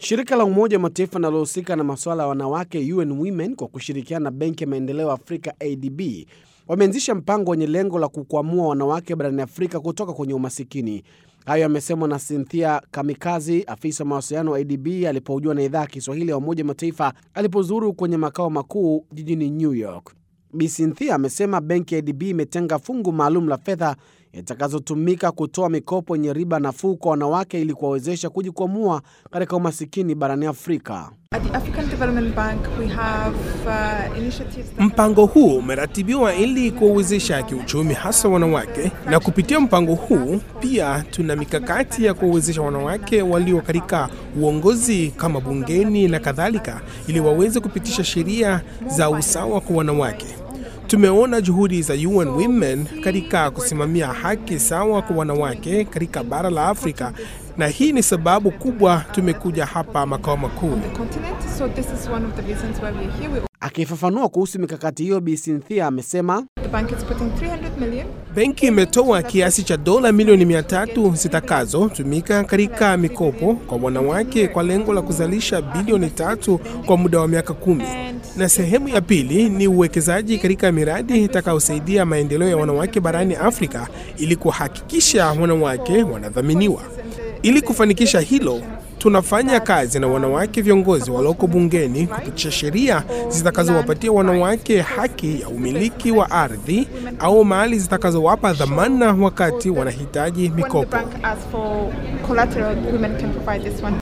Shirika la Umoja wa Mataifa linalohusika na masuala ya wanawake UN Women kwa kushirikiana na Benki ya Maendeleo Afrika ADB wameanzisha mpango wenye lengo la kukwamua wanawake barani Afrika kutoka kwenye umasikini. Hayo yamesemwa na Cynthia Kamikazi, afisa wa mawasiliano wa ADB alipohojiwa na idhaa ya Kiswahili ya Umoja wa Mataifa alipozuru kwenye makao makuu jijini New York. Bi Cynthia amesema benki ya ADB imetenga fungu maalum la fedha itakazotumika kutoa mikopo yenye riba nafuu kwa wanawake ili kuwawezesha kujikwamua katika umasikini barani Afrika. Mpango huu umeratibiwa ili kuwawezesha kiuchumi hasa wanawake, na kupitia mpango huu pia tuna mikakati ya kuwawezesha wanawake walio katika uongozi kama bungeni na kadhalika, ili waweze kupitisha sheria za usawa kwa wanawake. Tumeona juhudi za UN Women katika kusimamia haki sawa kwa wanawake katika bara la Afrika na hii ni sababu kubwa tumekuja hapa makao makuu. Akifafanua kuhusu mikakati hiyo, Bi Cynthia amesema benki imetoa kiasi cha dola milioni mia tatu zitakazotumika katika mikopo kwa wanawake kwa lengo la kuzalisha bilioni tatu kwa muda wa miaka kumi na sehemu ya pili ni uwekezaji katika miradi itakayosaidia maendeleo ya wanawake barani Afrika ili kuhakikisha wanawake wanadhaminiwa. Ili kufanikisha hilo, tunafanya kazi na wanawake viongozi walioko bungeni kupitisha sheria zitakazowapatia wanawake haki ya umiliki wa ardhi au mali zitakazowapa dhamana wakati wanahitaji mikopo.